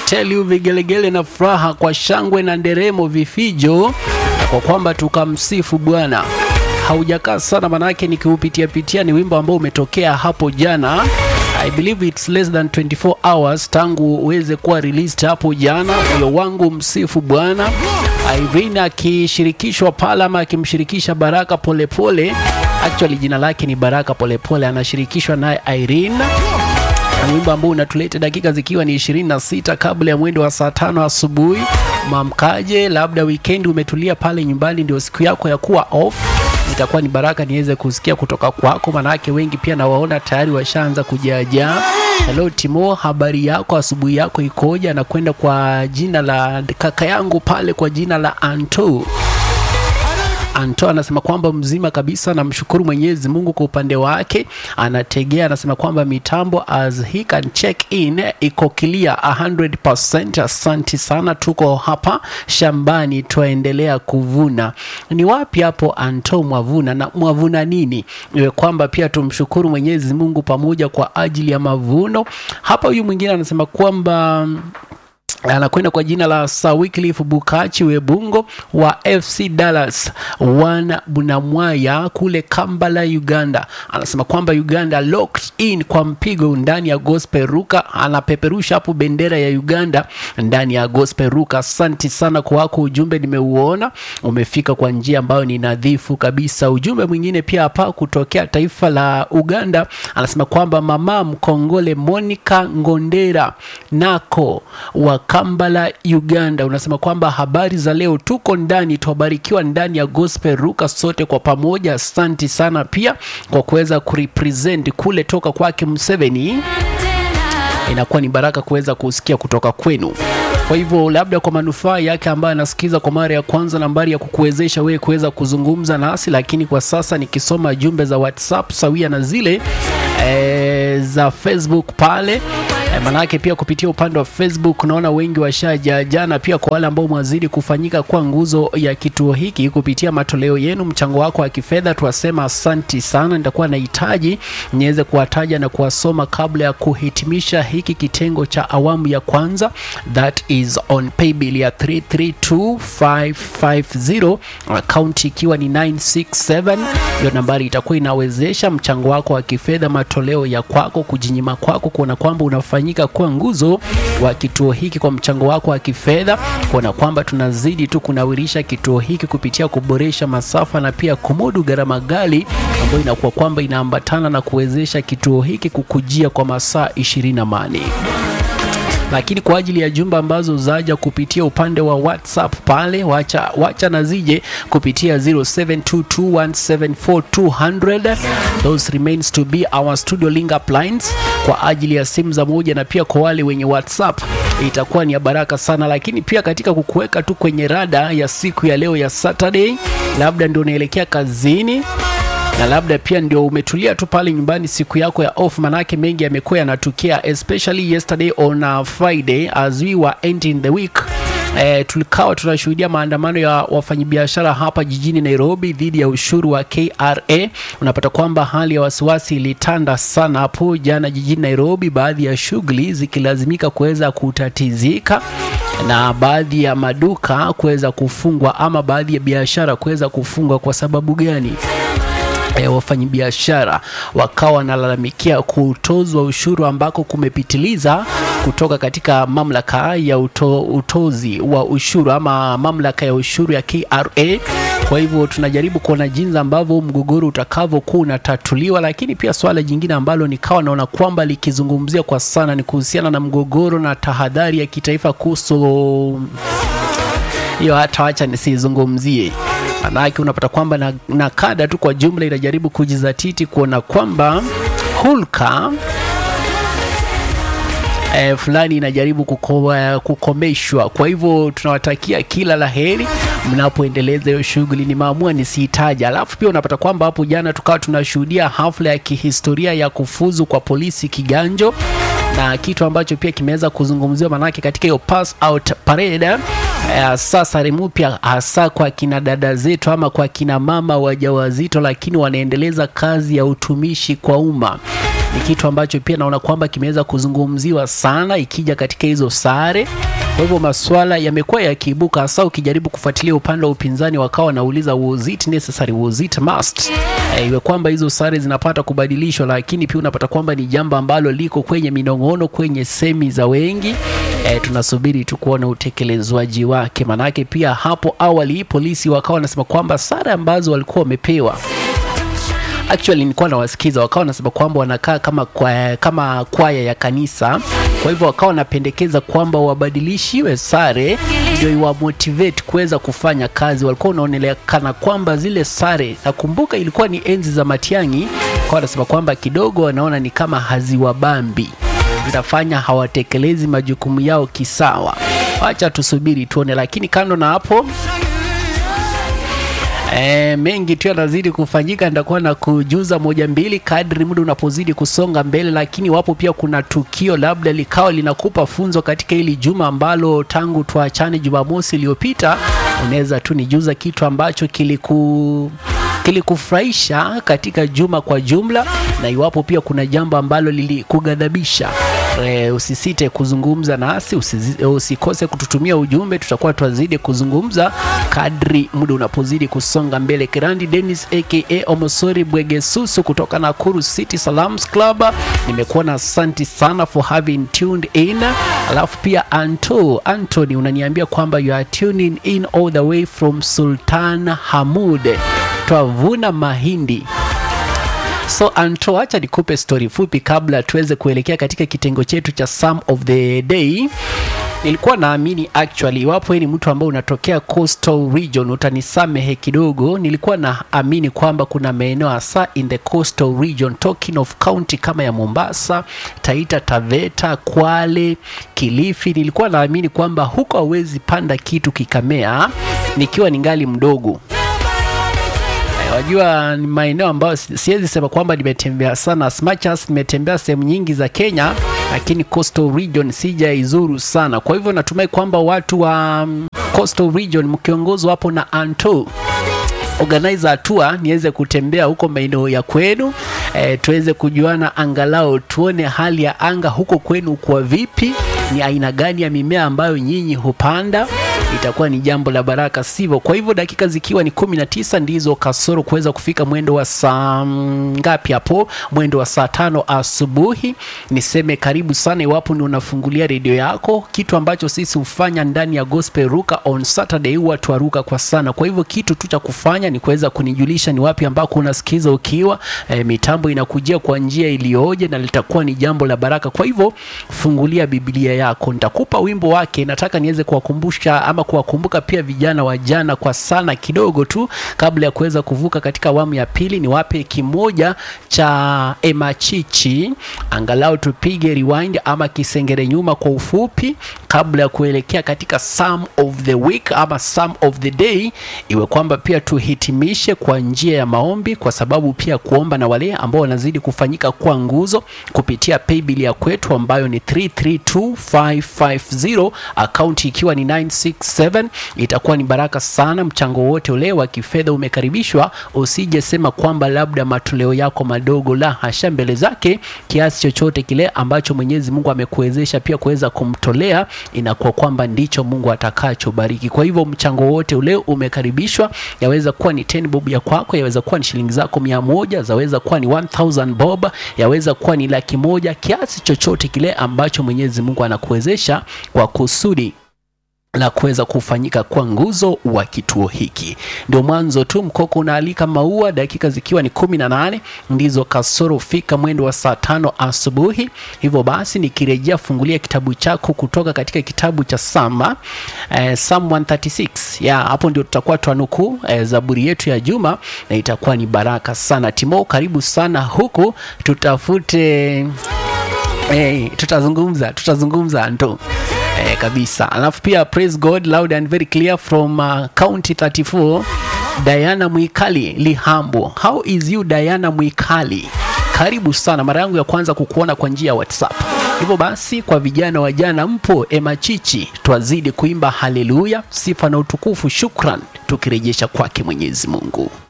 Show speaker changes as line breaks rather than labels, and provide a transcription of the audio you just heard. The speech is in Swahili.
tell you vigelegele na furaha kwa shangwe na nderemo vifijo kwa kwamba tukamsifu Bwana. Haujakaa sana manake nikiupitia pitia, ni wimbo ambao umetokea hapo jana. I believe it's less than 24 hours tangu uweze kuwa released hapo jana. Moyo wangu msifu Bwana. Irene akishirikishwa pale ama akimshirikisha Baraka Polepole pole. Actually jina lake ni Baraka Polepole, anashirikishwa naye Irene na wimbo ambao unatuleta dakika zikiwa ni 26 kabla ya mwendo wa saa tano asubuhi. Mamkaje, labda weekend umetulia pale nyumbani, ndio siku yako ya kuwa off itakuwa ni baraka niweze kusikia kutoka kwako, manake wengi pia nawaona tayari washaanza kujaajaa. Hello Timo, habari yako? Asubuhi yako ikoje? Anakwenda kwa jina la kaka yangu pale kwa jina la Anto. Anto anasema kwamba mzima kabisa, namshukuru Mwenyezi Mungu kwa upande wake. Anategea anasema kwamba mitambo as he can check in iko clear 100%. Asanti sana, tuko hapa shambani twaendelea kuvuna. Ni wapi hapo Anto mwavuna na mwavuna nini? Iwe kwamba pia tumshukuru Mwenyezi Mungu pamoja kwa ajili ya mavuno. Hapa huyu mwingine anasema kwamba anakwenda kwa jina la Sir Wycliffe Bukachi Webungo wa FC Dallas wana Bunamwaya kule Kampala, Uganda. Anasema kwamba Uganda locked in kwa mpigo ndani ya Gospel Ruka, anapeperusha hapo bendera ya Uganda ndani ya Gospel Ruka. Asante sana kwa wako ujumbe, nimeuona umefika kwa njia ambayo ni nadhifu kabisa. Ujumbe mwingine pia hapa kutokea taifa la Uganda, anasema kwamba mama mkongole Monica Ngondera nako wa Kampala Uganda, unasema kwamba habari za leo, tuko ndani, twabarikiwa ndani ya Gospel Ruka sote kwa pamoja. Asanti sana pia kwa kuweza kurepresent kule toka kwake Museveni, inakuwa ni baraka kuweza kusikia kutoka kwenu. Kwa hivyo labda kwa manufaa yake ambaye anasikiza kwa mara ya kwanza, nambari ya kukuwezesha wewe kuweza kuzungumza nasi, lakini kwa sasa nikisoma jumbe za WhatsApp sawia na zile e, za Facebook pale E, manake pia kupitia upande wa Facebook naona wengi washaja jana. Pia kwa wale ambao mwazidi kufanyika kwa nguzo ya kituo hiki kupitia matoleo yenu, mchango wako wa kifedha, tuwasema asanti sana. Nitakuwa nahitaji niweze kuwataja na kuwasoma kabla ya kuhitimisha hiki kitengo cha awamu ya kwanza, that is on paybill ya 332550 akaunti ikiwa ni 967. Hiyo nambari itakuwa inawezesha mchango wako wa kifedha, matoleo ya kwako, kujinyima kwako, kuona kwamba unafanya fanyika kuwa nguzo wa kituo hiki kwa mchango wako wa kifedha, kuona kwamba tunazidi tu kunawirisha kituo hiki kupitia kuboresha masafa na pia kumudu gharama ghali ambayo inakuwa kwamba inaambatana na kuwezesha kituo hiki kukujia kwa masaa 24 lakini kwa ajili ya jumba ambazo zaja kupitia upande wa WhatsApp pale, wacha, wacha na zije kupitia 0722174200 those remains to be our studio link up lines kwa ajili ya simu za moja, na pia kwa wale wenye WhatsApp itakuwa ni ya baraka sana. Lakini pia katika kukuweka tu kwenye rada ya siku ya leo ya Saturday, labda ndio unaelekea kazini na labda pia ndio umetulia tu pale nyumbani siku yako ya off, manake mengi yamekuwa yanatukia, especially yesterday on a Friday as we were ending the week. Eh, tulikawa tunashuhudia maandamano ya wafanyabiashara hapa jijini Nairobi dhidi ya ushuru wa KRA. Unapata kwamba hali ya wasiwasi ilitanda sana hapo jana jijini Nairobi, baadhi ya shughuli zikilazimika kuweza kutatizika na baadhi ya maduka kuweza kufungwa ama baadhi ya biashara kuweza kufungwa. Kwa sababu gani? E, wafanyabiashara wakawa wanalalamikia kutozwa ushuru ambako kumepitiliza kutoka katika mamlaka ya uto, utozi wa ushuru ama mamlaka ya ushuru ya KRA. Kwa hivyo tunajaribu kuona jinsi ambavyo mgogoro utakavyokuwa unatatuliwa, lakini pia swala jingine ambalo nikawa naona kwamba likizungumzia kwa sana ni kuhusiana na mgogoro na tahadhari ya kitaifa kuhusu hiyo, hata wacha nisizungumzie manake unapata kwamba na, na kada tu kwa jumla inajaribu kujizatiti kuona kwamba hulka e, fulani inajaribu kuko, kukomeshwa. Kwa hivyo tunawatakia kila la heri mnapoendeleza hiyo shughuli. Nimeamua nisihitaja. Alafu pia unapata kwamba hapo jana tukawa tunashuhudia hafla ya kihistoria ya kufuzu kwa polisi kiganjo na kitu ambacho pia kimeweza kuzungumziwa manake katika hiyo pass out parade eh, sasa mpya hasa kwa kina dada zetu ama kwa kina mama wajawazito, lakini wanaendeleza kazi ya utumishi kwa umma ni kitu ambacho pia naona kwamba kimeweza kuzungumziwa sana ikija katika hizo sare. Kwa hivyo maswala yamekuwa yakiibuka, hasa ukijaribu kufuatilia upande wa upinzani, wakawa wanauliza was it necessary, was it must, e, iwe kwamba hizo sare zinapata kubadilishwa, lakini pia unapata kwamba ni jambo ambalo liko kwenye minong'ono, kwenye semi za wengi. E, tunasubiri tu kuona utekelezwaji wake, manake pia hapo awali polisi wakawa wanasema kwamba sare ambazo walikuwa wamepewa actually nilikuwa nawasikiza wakawa wanasema kwamba wanakaa kama kwaya, kama kwaya ya kanisa. Kwa hivyo wakawa wanapendekeza kwamba wabadilishiwe sare ndio iwa motivate kuweza kufanya kazi. Walikuwa wanaonekana kwamba zile sare, nakumbuka ilikuwa ni enzi za Matiang'i, kwa wanasema kwamba kidogo wanaona ni kama haziwabambi, zinafanya hawatekelezi majukumu yao kisawa. Wacha tusubiri tuone, lakini kando na hapo E, mengi tu yanazidi kufanyika. Nitakuwa na kujuza moja mbili kadri muda unapozidi kusonga mbele, lakini wapo pia kuna tukio labda likawa linakupa funzo katika hili juma ambalo tangu tuachane Jumamosi iliyopita, unaweza tu nijuza kitu ambacho kiliku kilikufurahisha katika juma kwa jumla, na iwapo pia kuna jambo ambalo lilikughadhabisha e, usisite kuzungumza nasi, usizi, usikose kututumia ujumbe. Tutakuwa twazidi kuzungumza kadri muda unapozidi kusonga mbele. Kirandi Dennis aka Omosori Bwegesusu kutoka Nakuru City Salams Club, nimekuwa na asanti sana for having tuned in. Alafu pia Anto Anthony unaniambia kwamba you are tuning in all the way from Sultan Hamud twavuna mahindi. So Anto, acha nikupe stori fupi kabla tuweze kuelekea katika kitengo chetu cha Psalm of the Day. Nilikuwa naamini actually, iwapo ni mtu ambaye unatokea coastal region, utanisamehe kidogo. Nilikuwa naamini kwamba kuna maeneo hasa in the coastal region, talking of county kama ya Mombasa, Taita Taveta, Kwale, Kilifi. Nilikuwa naamini kwamba huko hawezi panda kitu kikamea nikiwa ningali mdogo. Wajua ni maeneo ambayo siwezi sema kwamba nimetembea sana, as much as nimetembea sehemu nyingi za Kenya, lakini coastal region sijaizuru sana. Kwa hivyo natumai kwamba watu wa um, coastal region mkiongozwa hapo na Anto organize hatua niweze kutembea huko maeneo ya kwenu e, tuweze kujuana, angalau tuone hali ya anga huko kwenu kwa vipi, ni aina gani ya mimea ambayo nyinyi hupanda itakuwa ni jambo la baraka, sivyo? Kwa hivyo dakika zikiwa ni kumi na tisa ndizo kasoro kuweza kufika mwendo wa saa ngapi hapo, mwendo wa saa tano asubuhi. Niseme karibu sana, iwapo ni unafungulia redio yako. Kitu ambacho sisi hufanya ndani ya Gospel Ruka on Saturday huwa twaruka kwa sana. Kwa hivyo kitu tu cha kufanya ni kuweza kunijulisha ni wapi ambako unasikiza ukiwa e, mitambo inakujia kwa njia iliyoje, na litakuwa ni jambo la baraka. Kwa hivyo fungulia Biblia yako, nitakupa wimbo wake. Nataka niweze kuwakumbusha ama kuwakumbuka pia vijana wa jana kwa sana kidogo tu, kabla ya kuweza kuvuka katika awamu ya pili. Niwape kimoja cha Emachichi, angalau tupige rewind ama kisengere nyuma kwa ufupi, kabla ya kuelekea katika Psalm of the week ama Psalm of the day, iwe kwamba pia tuhitimishe kwa njia ya maombi, kwa sababu pia kuomba na wale ambao wanazidi kufanyika kwa nguzo kupitia paybill ya kwetu ambayo ni 332550 akaunti ikiwa ni 967 itakuwa ni baraka sana. Mchango wote ule wa kifedha umekaribishwa. Usije sema kwamba labda matoleo yako madogo, la hasha. Mbele zake kiasi chochote kile ambacho Mwenyezi Mungu amekuwezesha pia kuweza kumtolea, inakuwa kwamba ndicho Mungu atakachobariki. Kwa hivyo mchango wote ule umekaribishwa. Yaweza kuwa ni 10 bob ya kwako, yaweza kuwa ni shilingi zako mia moja, zaweza kuwa ni 1000 bob, yaweza kuwa ni laki moja, kiasi chochote kile ambacho Mwenyezi Mungu anakuwezesha kwa kusudi la kuweza kufanyika kwa nguzo wa kituo hiki. Ndio mwanzo tu, mkoko unaalika maua, dakika zikiwa ni kumi na nane ndizo kasoro fika mwendo wa saa tano asubuhi. Hivyo basi nikirejea, fungulia kitabu chako kutoka katika kitabu cha Sama eh, Psalm 136 ya hapo ndio tutakuwa twanukuu eh, zaburi yetu ya juma na itakuwa ni baraka sana. Timo, karibu sana huku, tutafute eh, tutazungumza tutazungumza ndo Eh, kabisa. Alafu pia praise God loud and very clear from uh, county 34 Diana Mwikali Lihambo. How is you Diana Mwikali? Karibu sana, mara yangu ya kwanza kukuona kwa njia ya WhatsApp. Hivyo basi, kwa vijana wa jana mpo emachichi, twazidi kuimba haleluya, sifa na utukufu, shukran, tukirejesha kwake Mwenyezi Mungu.